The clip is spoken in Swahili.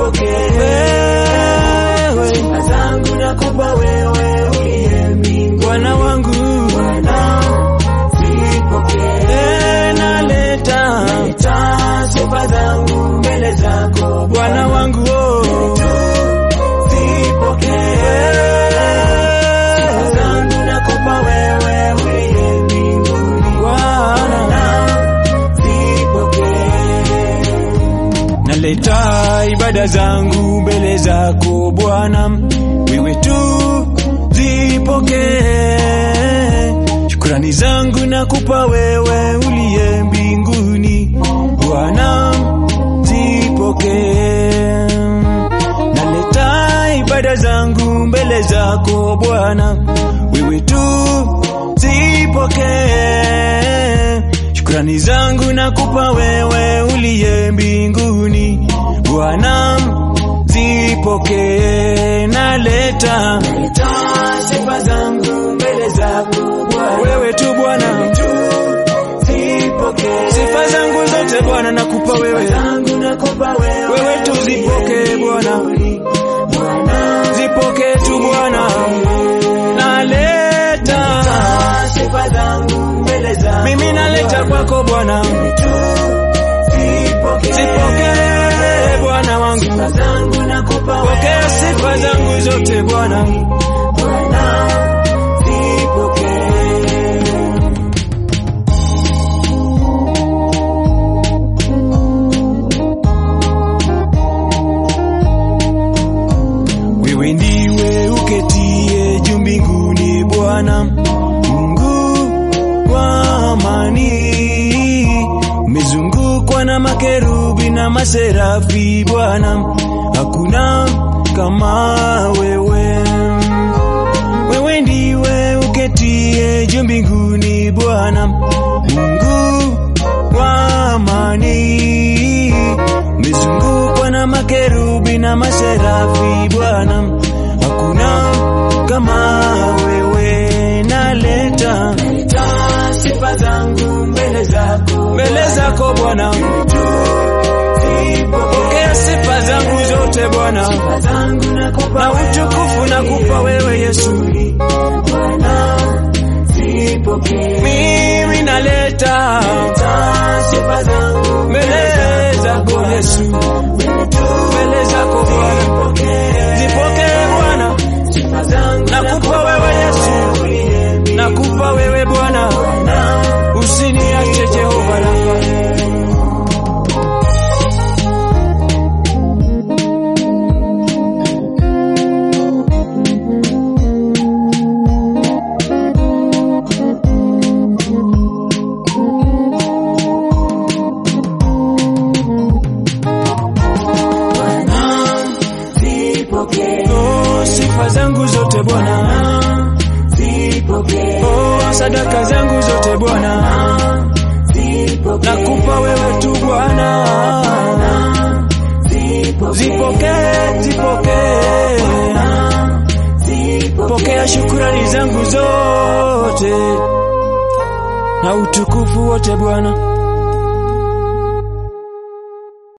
zipokee wewe sifa zangu nakupa wewe uliye mbinguni Bwana wangu Bwana zipokee Eh, naleta Leta sifa zangu mbele zako Bwana wangu oh. zipokee sifa zangu nakupa wewe uliye mbinguni Bwana zipokee naleta ibada zangu mbele zako Bwana, wewe tu zipokee. Shukrani zangu nakupa wewe uliye mbinguni, Bwana zipokee. Naleta ibada zangu mbele zako Bwana, wewe tu zipokee. Shukrani zangu nakupa wewe uliye mbinguni, Bwana zipokee. Naleta Leta sifa zangu mbele zako Bwana wewe tu Bwana, zipokee sifa zangu zote Bwana nakupa wewe, zangu nakupa wewe wewe tu zipokee Bwana, Bwana zipokee tu Bwana. Naleta sifa zangu mbele zako mimi naleta kwako Bwana, zipokee zipokee Bwana wangu, sifa zangu nakupa pokea sifa zangu zote Bwana. Bwana zipokee Wewe ndiwe uketie juu mbinguni Bwana, Mungu wa amani. Umezungukwa na makerubi na maserafi Bwana, hakuna kama wewe. Wewe ndiwe uketie juu mbinguni Bwana, Mungu wa amani. Umezungukwa na makerubi na maserafi Bwana, hakuna kama wewe. Naleta Leta sifa zangu mbele zako mbele zako Bwana, pokea sifa zangu zote Bwana, sifa zangu nakupa na utukufu nakupa wewe Yesu. Bwana zipokee Mimi naleta Leta sifa zangu mbele zako Yesu, mbele zako Bwana, zipokee Bwana, sifa zangu nakupa wewe Yesu, nakupa wewe Bwana, usiniache Jehova Rafa. zipokee Oh, sifa zangu zote Bwana, zipokee oh, sadaka zangu zote Bwana, zipokee nakupa wewe tu Bwana, zipokee, zipokee, pokea shukurani zangu zote na utukufu wote Bwana.